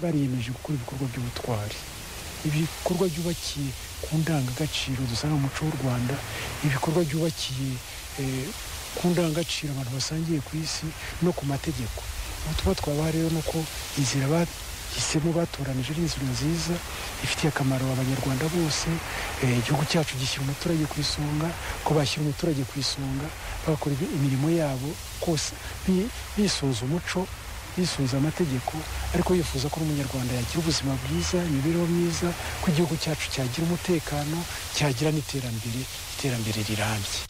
bariyemeje gukora ibikorwa by'ubutwari ibikorwa byubakiye ku ndangagaciro dusanga mu muco w'u rwanda ibikorwa byubakiye ku ndangagaciro abantu basangiye ku isi no ku mategeko ubutumwa twabaha rero ni uko inzira bahisemo batoranije ari inzira nziza ifitiye akamaro abanyarwanda bose igihugu cyacu gishyira umuturage ku isonga ko bashyira umuturage ku isonga bakora imirimo yabo kose bisunze umuco bisunze amategeko ariko bifuza ko n'umunyarwanda yagira ubuzima bwiza imibereho myiza ko igihugu cyacu cyagira umutekano cyagira n'iterambere iterambere rirambye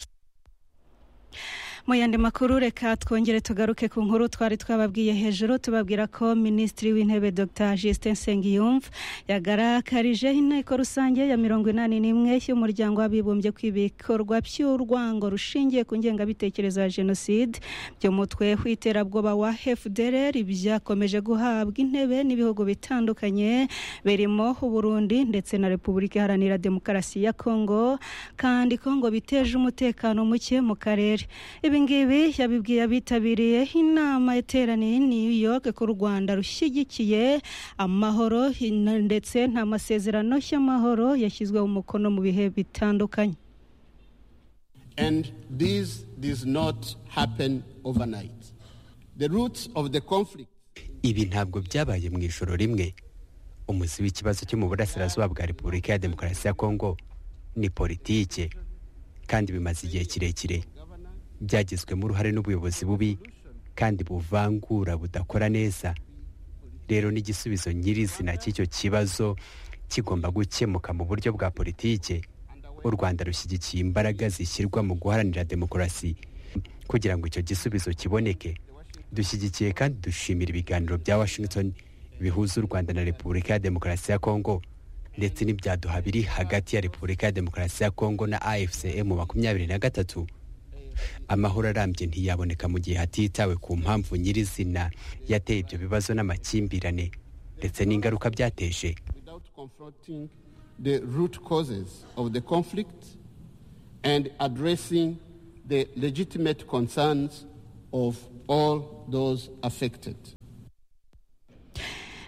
mu yandi makuru reka twongere tugaruke ku nkuru twari twababwiye hejuru tubabwira ko minisitiri w'intebe dr justin nsengiyumva yagarakarije inteko rusange ya mirongo inani n'imwe y'umuryango w'abibumbye ku ibikorwa by'urwango rushingiye ku ngengabitekerezo ya jenoside by'umutwe w'iterabwoba wa fdr byakomeje guhabwa intebe n'ibihugu bitandukanye birimo uburundi ndetse na repubulika iharanira demokarasi ya kongo kandi kongo biteje umutekano muke mu karere ibingibi yabibwiye abitabiriye inama iteraniye New York ku Rwanda rushyigikiye amahoro ndetse nta masezerano y'amahoro yashyizweho umukono mu bihe bitandukanye and this does not happen overnight the roots of the conflict ibi ntabwo byabaye mu ijoro rimwe umuzi w'ikibazo cyo mu burasirazuba bwa repubulika ya demokarasi ya kongo ni politike kandi bimaze igihe kirekire byagizwemo uruhare n'ubuyobozi bubi kandi buvangura budakora neza rero n'igisubizo nyirizina cy'icyo kibazo kigomba gukemuka mu buryo bwa politike u rwanda rushyigikiye imbaraga zishyirwa mu guharanira demokarasi kugira ngo icyo gisubizo kiboneke dushyigikiye kandi dushimira ibiganiro bya washington bihuza u rwanda na repubulika ya demokarasi ya kongo ndetse n'ibyaduha biri hagati ya repubulika ya demokarasi ya kongo na afcm makumyabiri na gatatu amahoro arambye ntiyaboneka mu gihe hatitawe ku mpamvu nyirizina yateye ibyo bibazo n'amakimbirane ndetse n'ingaruka byateje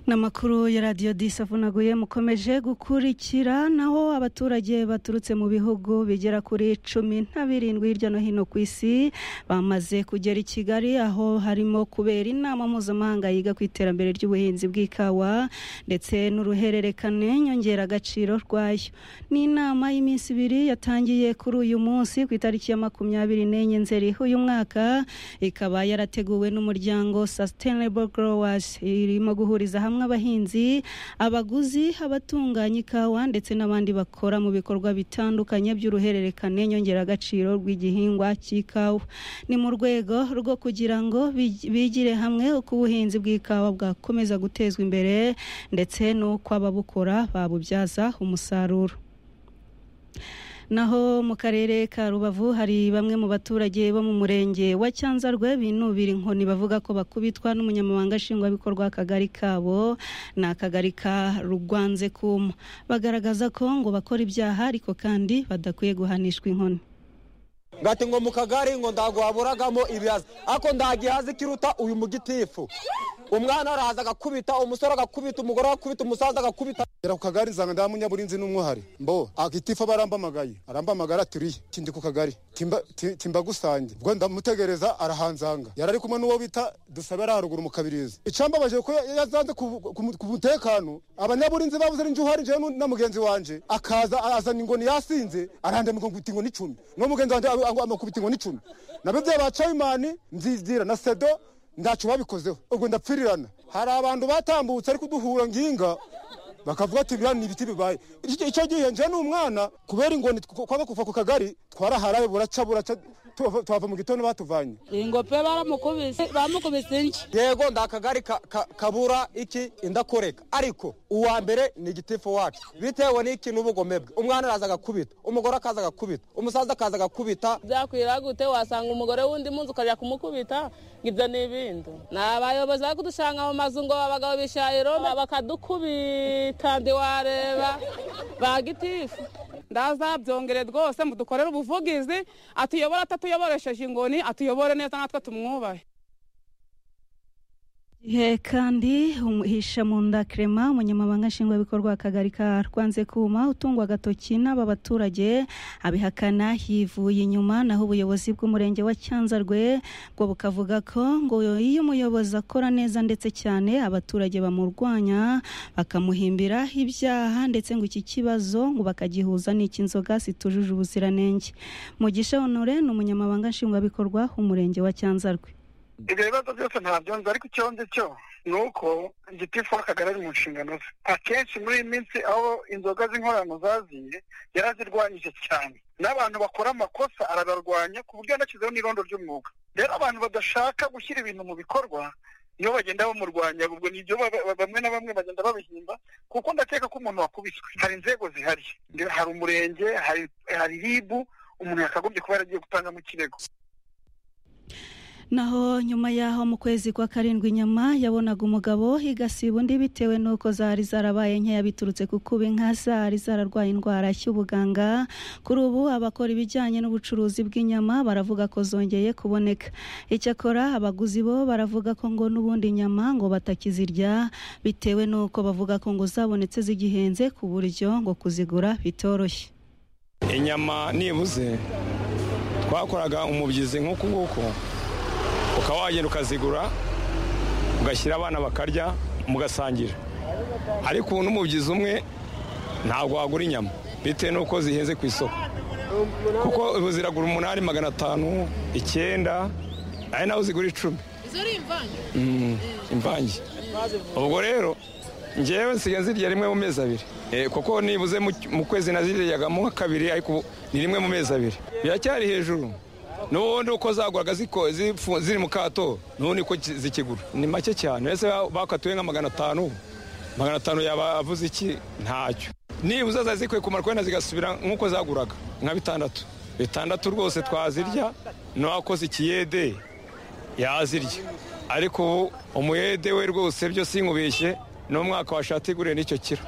n'amakuru ya radiyo disavunaguye mukomeje gukurikira naho abaturage baturutse mu bihugu bigera kuri cumi na birindwi hirya no hino ku isi bamaze kugera i kigali aho harimo kubera inama mpuzamahanga yiga ku iterambere ry'ubuhinzi bw'ikawa ndetse n'uruhererekane nyongeragaciro rwayo ni inama y'iminsi ibiri yatangiye kuri uyu munsi ku itariki ya makumyabiri n'enye nzeri uyu mwaka ikaba yarateguwe n'umuryango sustainable growers irimo guhuriza hamwe abahinzi abaguzi abatunganya ikawa ndetse n'abandi bakora mu bikorwa bitandukanye by'uruhererekane nyongeragaciro rw'igihingwa cy'ikawa ni mu rwego rwo kugira ngo bigire hamwe uko ubuhinzi bw'ikawa bwakomeza gutezwa imbere ndetse n'uko ababukora babubyaza umusaruro naho mu karere ka rubavu hari bamwe mu baturage bo mu murenge wa cyanzarwe binubira inkoni bavuga ko bakubitwa n'umunyamabanga nshingwabikorwa w'akagari kabo ni akagari ka rugwanze kuma bagaragaza ko ngo bakora ibyaha ariko kandi badakwiye guhanishwa inkoni ngati ngo mu kagari ngo ndaguhaburagamo ibihaza ariko ndagihaza ikiruta uyu mugitifu umwana arahaza agakubita umusore agakubita umugore agakubita umusaza agakubita gera ku kagari zanga ndaha munyaburinzi n'umwuhari mbo agitifu aba arambamagaye arambamagara aturiye kindi ku kagari timbagusange ubwo ndamutegereza arahanzanga yari ari kumwe n'uwo bita dusabe ari haruguru mu kabirizi icambabaje ko yazanze ku mutekano abanyaburinzi bavuze ari njuhari jewe na mugenzi wanje akaza azana ingoni yasinze arandamika ngo ingoni icumi n'uwo mugenzi wanje amakubita ingoni icumi nabyo bya ba cayimani nzizira na sedo ntacyo babikozeho ubwo ndapfirirana hari abantu batambutse ariko duhura nginga bakavuga ati biriya ni ibiti bibaye icyo gihe nje ni umwana kubera ingoni kwanga kuva ku kagari twaraharaye buraca buraca tuhava mu gitondo batuvanye ingope baramukubise bamukubise inki yego ndakagari kabura iki indakoreka ariko uwa mbere ni igitifu wacu bitewe n'iki n'ubugome bwe umwana araza agakubita umugore akaza agakubita umusaza akaza agakubita byakwira gute wasanga umugore w'undi munsi ukajya kumukubita ibyo ni ibindi ni abayobozi bari kudusanga mu mazu ngo abagabo bishayiro bakadukubita ntiwareba ba gitifu ndazabyongere rwose mudukorere ubuvugizi atuyobore atatuyoboresheje ingoni atuyobore neza natwe tumwubahe He kandi umuhisha mu nda Clement umunyamabanga nshingwabikorwa akagari ka Rwanze kuma utungwa agatoki n'aba baturage abihakana yivuye inyuma naho ubuyobozi bw'umurenge wa Cyanzarwe bwo bukavuga ko ngo iyo umuyobozi akora neza ndetse cyane abaturage bamurwanya bakamuhimbira ibyaha ndetse ngo iki kibazo ngo bakagihuza n'icy'inzoga zitujuje ubuziranenge Mugisha Honore ni umunyamabanga nshingwabikorwa umurenge wa Cyanzarwe ibyo bibazo byose ntabyo nzi ariko icyo nzi cyo ni uko gitifu w'akagari ari mu nshingano ze akenshi muri iyi minsi aho inzoga z'inkorano zaziye yarazirwanyije cyane n'abantu bakora amakosa arabarwanya ku buryo yanashyizeho n'irondo ry'umwuga rero abantu badashaka gushyira ibintu mu bikorwa nibo bagenda bamurwanya ubwo nibyo bamwe na bamwe bagenda babihimba kuko ndakeka ko umuntu wakubiswe hari inzego zihari hari umurenge hari ribu umuntu yakagombye kuba yaragiye gutangamo ikirego naho nyuma yaho mu kwezi kwa karindwi inyama yabonaga umugabo igasiba undi bitewe n'uko zari zarabaye nkeya biturutse ku kuba inka zari zararwaye indwara y'ubuganga kuri ubu abakora ibijyanye n'ubucuruzi bw'inyama baravuga ko zongeye kuboneka icyakora abaguzi bo baravuga ko ngo n'ubundi inyama ngo batakizirya bitewe n'uko bavuga ko ngo zabonetse zigihenze ku buryo ngo kuzigura bitoroshye inyama nibuze twakoraga umubyizi nk'uku nguku ukaba wagenda ukazigura ugashyira abana bakarya mugasangira ariko ubu n'umubyizi umwe ntabwo wagura inyama bitewe n'uko zihenze ku isoko kuko ubu ziragura umunani magana atanu icyenda ari naho zigura icumi imvange ubwo rero ngewe nsigaye nzirya rimwe mu mezi abiri kuko nibuze mu kwezi naziryagamo nka kabiri ariko ni rimwe mu mezi abiri biracyari hejuru n'ubundi uko zaguraga ziri mu kato n'ubundi ko zikigura ni make cyane ese bakatuye nka magana atanu magana atanu yaba avuze iki ntacyo nibuze zari zikwiye kumara kwenda zigasubira nk'uko zaguraga nka bitandatu bitandatu rwose twazirya n'uwakoze ikiyede yazirya ariko ubu umuyede we rwose byo sinkubeshye n'umwaka washati igurire n'icyo kiro